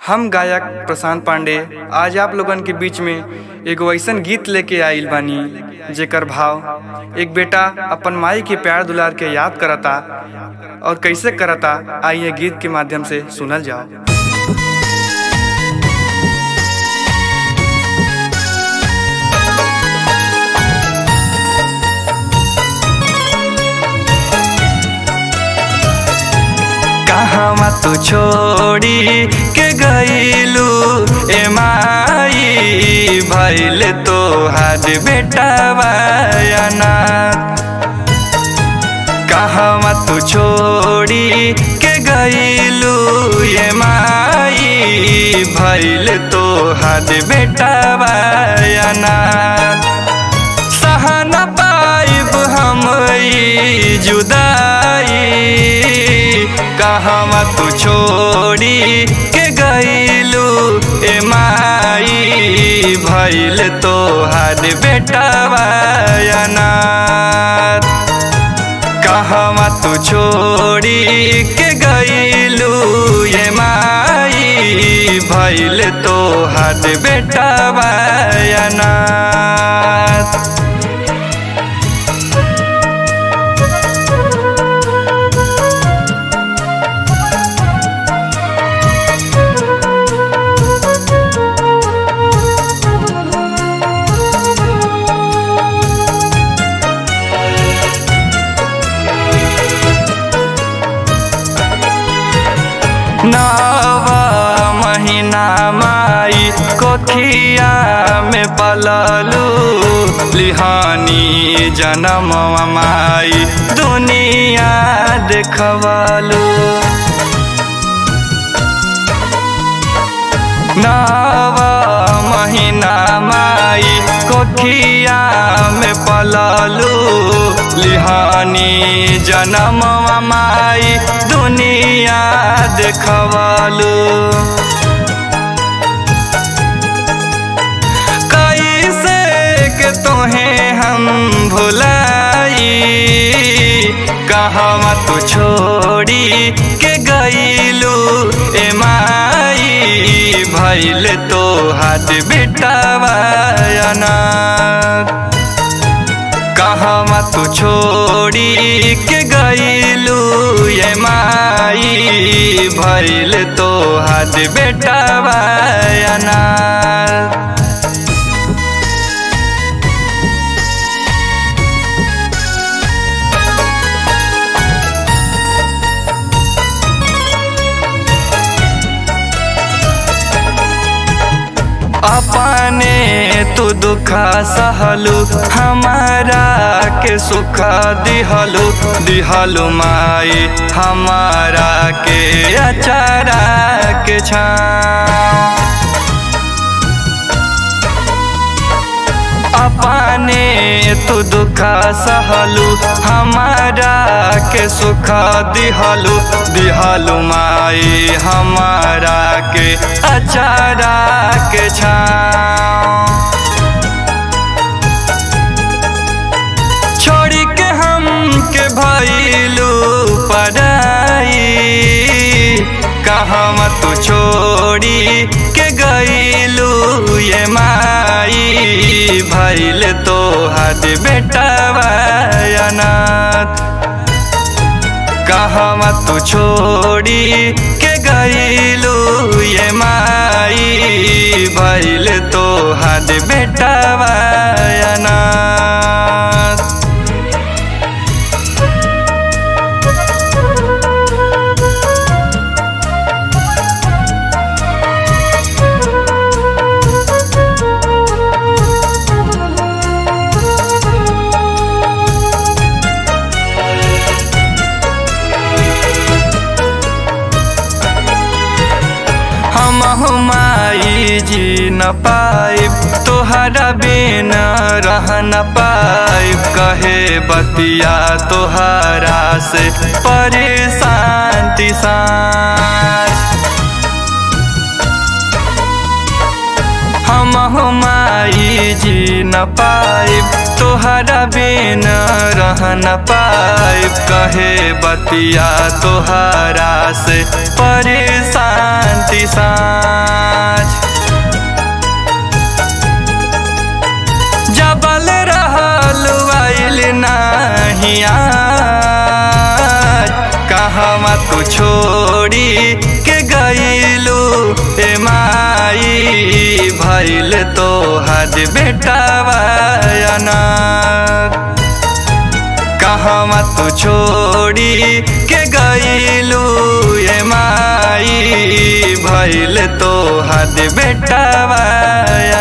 हम गायक प्रशांत पांडे आज आप लोगन के बीच में एगो ऐसन गीत लेके आइल बानी जेकर भाव एक बेटा अपन माई के प्यार दुलार के याद करता और कैसे करता आइए गीत के माध्यम से सुनल जाओ कहवा तू छोड़ी के गईलू ए माई भैल तो हाथ बेटा बयाना कहवा तू छोड़ी के गईलू ए माई भैल तो हाथ बेटा बयाना सहन पाइब हम ई जुदाई कहवा तू छोड़ी के गईलू ए माई भैल तो हाथ बेटा बयाना कहवा तू छोड़ी के गईलू ए माई भैल तो हाथ बेटा बयाना नवा महीना माई कोखिया में पललू लिहानी जन्म माई दुनिया देखवलू नवा महीना माई कोखिया में पललू लिहानी जन्म माई दुनिया देखवलू कैसे के तोहे हम भुलाई कहवा तू छोड़ी के गईलू ए माई भैल तो हाथ बेटावाना कहवा तू छोड़ी के गईलू ए माई भैल तो हाथ बेटावाना अपने तू दुख सहलू हमारा के सुख दिहलू दिहलू माई हमारा के अचारा के छा अपने तू दुख सहलू हमारा के सुख दिहलू दिहलू माई हमारा के अचारा के छा छोड़ी के हम के भैलू पढ़ाई कहवा तू छोड़ी के गईलू ये माई भैल तो हाथ बेटा बयानात कहवा तू छोड़ी के गईलू ये माई भैल तो हाथ बेटा बयानात हम माई जी न पाइब तोहरा बिन रह न पाइब कहे बतिया तोहरा से परेशान तिसान हम माई जी न पाइब तोहरा बिन रह न पाइब कहे बतिया तोहरा से परेशान तिसान हद बेटावा अनाथ कहवा तू छोड़ी के गईलू ये माई भैल तो हद बेटावा